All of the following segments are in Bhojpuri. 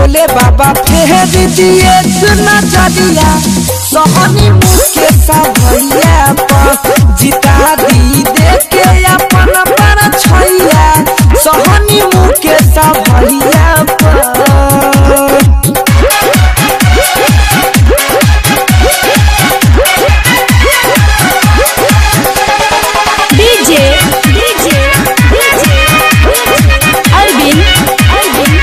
भोले बाबा फेर दिए नजरिया सहनी मुके भैया पर जिता दी देखे अपन पर छैया सहनी मुके भैया पर DJ DJ DJ Arvind Arvind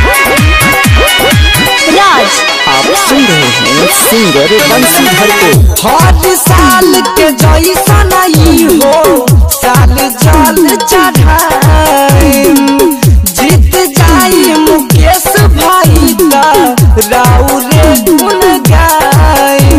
Raj आप सुन रहे हैं सिंगर बंसीधर को हर साल के जैसन ई हो साल जल चढ़ाई जीत जाई मुकेश भाई त राउरे गुन गाई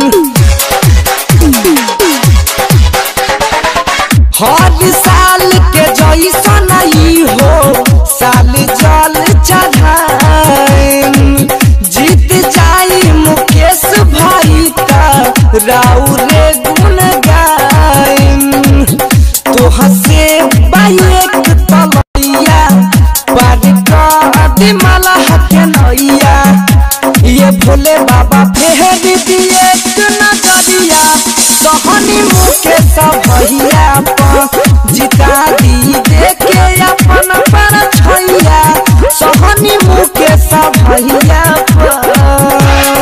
हर साल के जैसन ई हो साल जल चढ़ाई जीत जाई मुकेश भाई त राउरे गुन गाई तो हसे बाइक तलैया पार कर माला हके नैया ये भोले बाबा फेर दिए नजरिया सहनी मुके भैया पर जिता दी देखे अपन पर छैया सहनी मुके भैया पर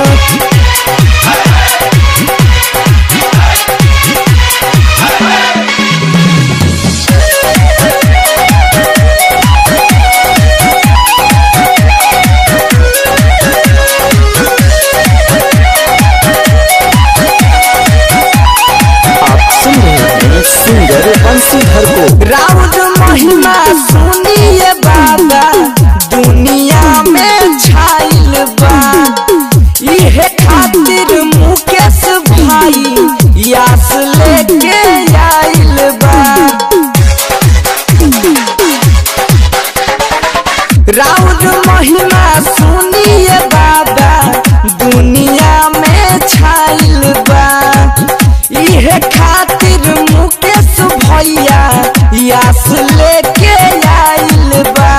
आप सुन रहे हैं सिंगर बंसीधर को राउर महिमा सुनिए बाबा दुनिया में छाइल बा इहे खातिर मुकेश भाई यास लेके आइल बा राउर महिमा सुनिए बाबा दुनिया में छाइल बा इहे खातिर मुकेश भैया यास लेके आइल बा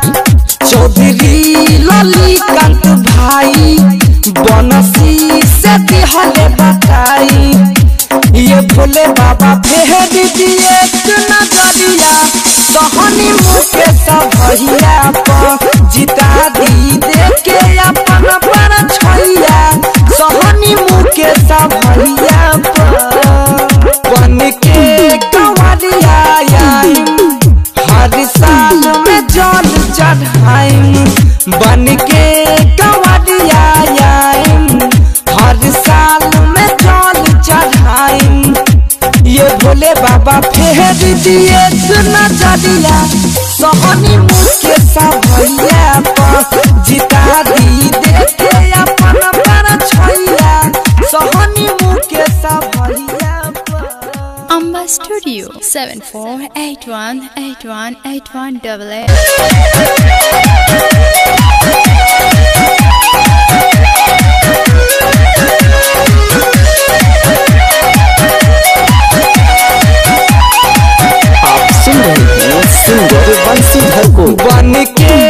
चौधरी ललिकांत भाई बनसी से दिहले बताई ये भोले बाबा फेर दिए नजरिया सहनी मुके भैया पर जिता दी देखे अपन पर छैया सहनी मुके भैया पर बन के कंवरिया आइम हर साल में जल चढ़ाइम बन के कंवरिया आइम हर साल में जल चढ़ाइम ये भोले बाबा फेर दिए नजरिया सहनी मुके भैया पर जिता दी देखे अपन पर छैया सहनी मुके भैया पर Amba studio seven four eight one eight one eight one double eight आप सुन रहे हैं सिंगर बंसीधर को बन के